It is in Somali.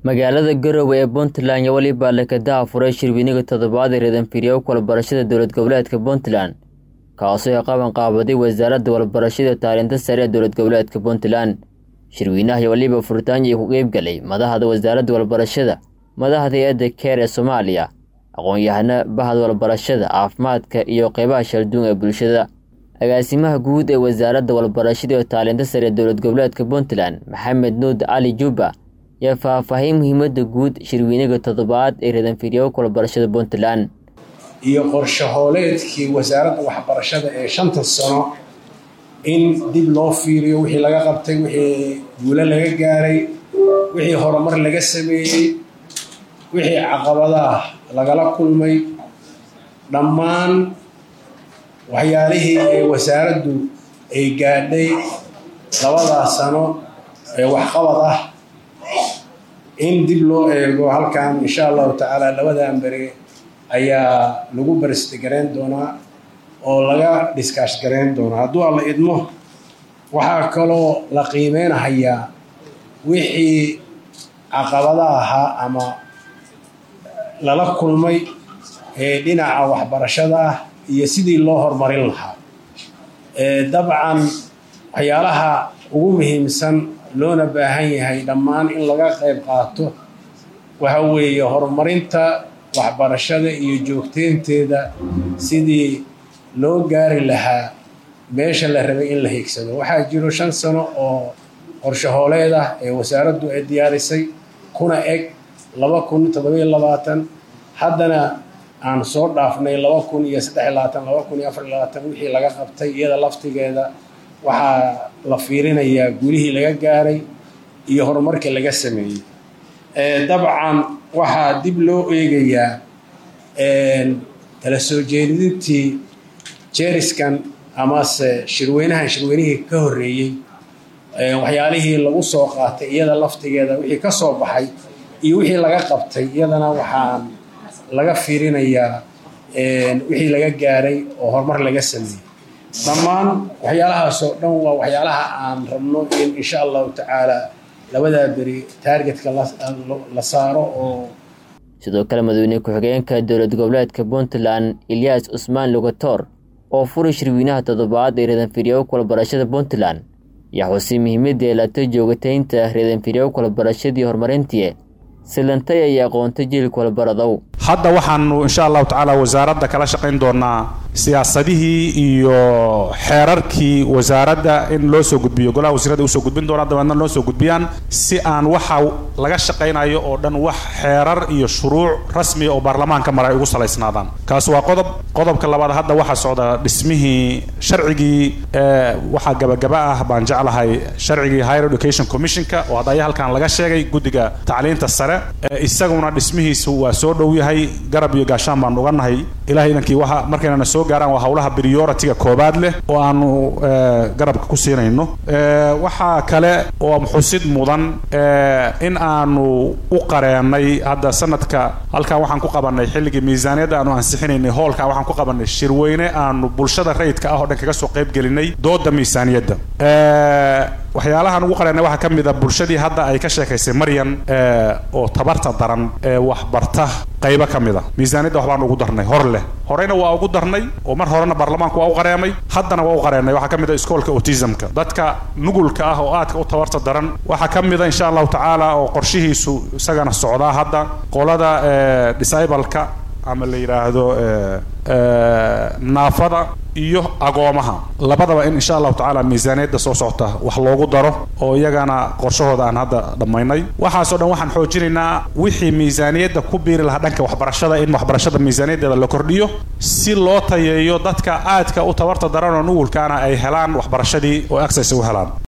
magaalada garowe ee puntland iyo weliba lekadaha furay shirweyniga toddobaad ee reedanfiriya u kala barashada dowlad goboleedka puntland kaasoo ay qaban qaabaday wasaaradda walbarashada taalinta sare ee dowlad goboleedka puntland shirweynaha iyo weliba furitaanyo ku qeybgalay madaxda wasaaradda walbarashada madaxda hay-adda keer ee soomaaliya aqoon-yahano bahda walbarashada caafimaadka iyo qeybaha shalduun ee bulshada agaasimaha guud ee wasaaradda walbarashada iyo taalinta sare ee dowlad goboleedka puntland maxamed nuud cali juba yaa faahfaahin muhiimadda guud shirweyniga toddobaad ee reedanfiriya u kala barashada puntland iyo qorshe hooleedkii wasaaradda waxbarashada ee shanta sano in dib loo fiiriyo wixii laga qabtay wixii guulo laga gaaray wixii horumar laga sameeyey wixii caqabadaah lagala kulmay dhammaan waxyaalihii ee wasaaraddu ay gaadhay labadaa sano ee waxqabad ah in dib loo eego halkan insha allahu tacaala labadan beri ayaa lagu baristigarayn doonaa oo laga dhiskaash garayn doonaa hadduu alla idmo waxaa kaloo la qiimeynahayaa wixii caqabada ahaa ama lala kulmay ee dhinaca waxbarashada ah iyo sidii loo horumarin lahaa dabcan waxyaalaha ugu muhiimsan loona baahan yahay dhammaan in laga qayb qaato waxa weeye horumarinta waxbarashada iyo joogteynteeda sidii loo gaari lahaa meesha la rabay in la hiigsado waxaa jiro shan sano oo qorshe hooleed ah ee wasaaraddu ay diyaarisay kuna eg laba kun toddobiyo labaatan haddana aan soo dhaafnay laba kun iyo saddex labaatan laba kun iyo afar labaatan wixii laga qabtay iyada laftigeeda waxaa la fiirinayaa gulihii laga gaaray iyo horumarkii laga sameeyey dabcan waxaa dib loo eegayaa tala soo jeedintii jeriskan amase shirweynahan shirweynihii ka horreeyey waxyaalihii lagu soo qaatay iyada laftigeeda wixii ka soo baxay iyo wixii laga qabtay iyadana waxaan laga fiirinayaa wixii laga gaaray oo horumar laga sameeyey dhammaan waxyaalahaasoo dhan waa waxyaalaha aan rabno in insha allahu tacaala labadaa beri taargetka la saaro oo sidoo kale madaxweyne ku-xigeenka dowlad goboleedka puntland ilyaas cusmaan lugator oo furay shirweynaha toddobaad ee reedanfiriya u kala barashada puntland yaa xusay muhiimadda eelata joogataynta reedanfiriya u kala barashadii horumarintii silantay ay aqoontay jiilka walbaradow hadda waxaanu insha allahu tacaala wasaaradda kala shaqayn doonaa siyaasadihii iyo xeerarkii wasaaradda in loo soo gudbiyo golaha wasiirada usoo gudbin doonaa dabeedna loo soo gudbiyaan si aan waxa laga shaqaynayo oo dhan wax xeerar iyo shuruuc rasmiya oo baarlamaanka mara ay ugu salaysnaadaan kaas waa qodob qodobka labaad hadda waxaa socda dhismihii sharcigii waxaa gabagaba ah baan jeclahay sharcigii higher education commissionka oo hadda ayaa halkan laga sheegay guddiga tacliinta sare isaguna dhismihiisu waa soo dhow yahay garab iyo gaashaan baanu uga nahay ilahay idankii waxa markaynana soo gaaraan waa howlaha prioritiga koobaad leh oo aanu garabka ku siinayno waxaa kale oo xusid mudan in aanu u qareenay hadda sanadka halkan waxaan ku qabanay xilligii miisaaniyadda aanu ansixinaynay hoolka waxaan ku qabanay shirweyne aanu bulshada rayidka ah oo dhan kaga soo qayb gelinay dooda miisaaniyadda waxyaalahaan ugu qareenay waxaa ka mid a bulshadii hadda ay ka sheekaysay maryan oo tabarta daran ee waxbarta qaybo ka mid a miisaaniyadda waxbaan ugu darnay hor leh horeyna waa ugu darnay oo mar horena baarlamaanku waa u qareemay haddana waa u qareenay waxaa ka mid a iskoolka autismka dadka nugulka ah oo aadka u tabarta daran waxaa ka mid a insha allahu tacaala oo qorshihiisu isagana socdaa hadda qolada disableka ama la yidhaahdo naafada iyo agoomaha labadaba in insha allahu tacaala miisaaniyadda soo socota wax loogu daro oo iyagana qorshahooda aan hadda dhammaynay waxaasoo dhan waxaan xoojinaynaa wixii miisaaniyadda ku biiri lahaa dhanka waxbarashada in waxbarashada miisaaniyaddeeda la kordhiyo si loo tayeeyo dadka aadka u tabarta daran oo nugulkaana ay helaan waxbarashadii oo access u helaan